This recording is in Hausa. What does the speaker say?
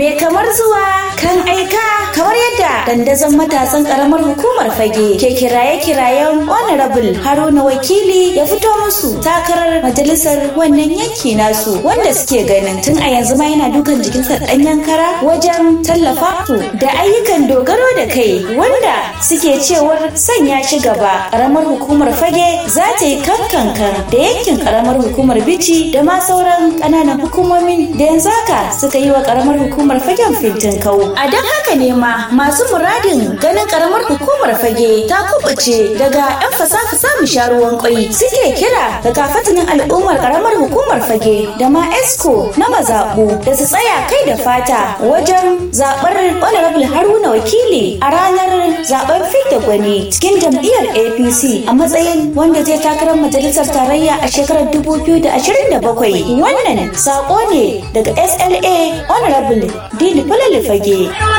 me kamar zuwa kan aika kamar yadda dandazon matasan karamar hukumar fage ke kiraye-kirayen honorable haruna wakili ya fito musu takarar majalisar wannan yanki nasu wanda suke ganin tun a yanzu ma yana dukan jikinsa ɗanyen kara wajen tallafa su da ayyukan dogaro da kai wanda suke cewar sanya shi gaba karamar hukumar fage za ta yi kankankan da yankin karamar hukumar bici da ma sauran ƙananan hukumomin da yanzu haka suka yi wa karamar hukumar fagen fintin kau a don haka ne ma masu muradin ganin karamar hukumar fage ta kubuce daga yan fasafa samun sharuwan kwai suke kira da kafatanin al'ummar karamar hukumar fage da ma esco na mazaɓu da su tsaya kai da fata wajen zaɓar honorable haruna wakili a ranar zaɓen fidda gwani cikin jam'iyyar apc a matsayin wanda zai takarar majalisar tarayya a shekarar 2027 wannan saƙo ne daga sla honorable dini falali fage